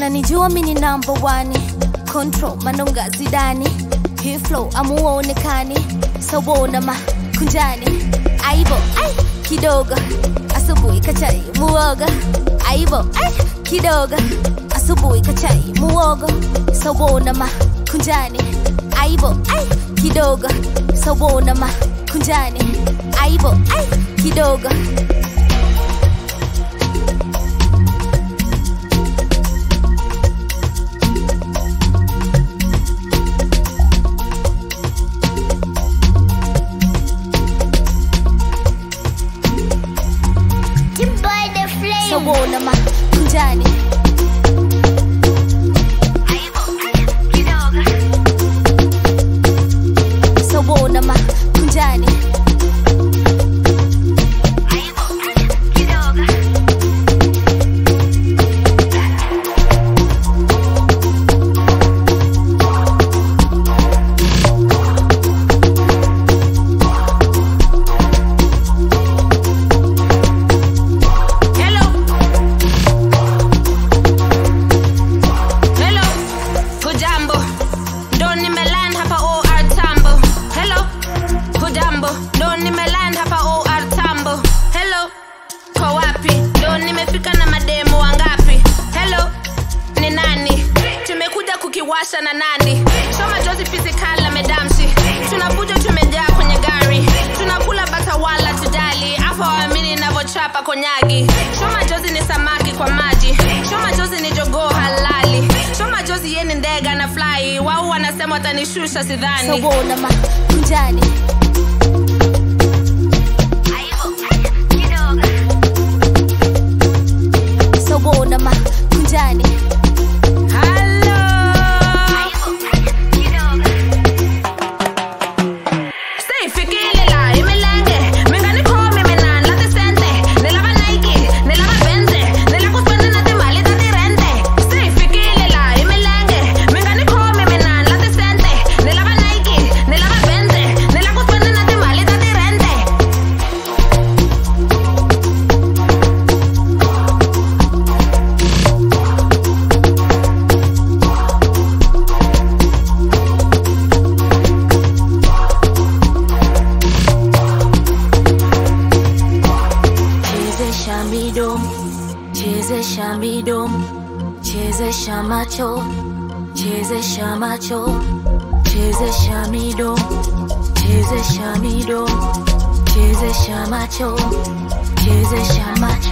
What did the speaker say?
unanijua mini number one control manonga zidani hii flow amuonekani sawona makunjani aibo ai kidogo asubuhi kachai muoga aibo ai kidogo asubuhi kachai muogo sawona makunjani aibo ai kidogo sawona makunjani aibo ai kidogo Timboy the flame. sawona makunjani sawona makunjani Hello. Hello. Hujambo. Ndo nimeland hapa OR Tambo. Hello. Hujambo. Ndo nimeland hapa OR Tambo. Hello. Kwa wapi? Ndo nimefika na mademo wangapi? Hello. Ni nani? Tumekuja kukiwasha na nani? Soma jozi physical na medamshi. Tunakuja tumejaa kwenye gari. Tunakula bata wala tudali. Afa waamini navyochapa konyagi. Shoma jozi ni samaki kwa maji. Shoma jozi ni jogoo halali. Shoma jozi ye ni ndege na fly. Wao wanasema watanishusha sidhani. sawona makunjani sawona makunjani Hello. Stay fikile la imelenge Mengani komi menan la decente Nilava Nike, nilava Benze Nila kuspende na timali da dirente Stay fikile la imelenge Mengani komi menan la decente Nilava Nike, nilava Benze Nila kuspende na timali da dirente chezesha midomo chezesha midomo chezesha macho chezesha macho chezesha midomo chezesha midomo chezesha macho chezesha macho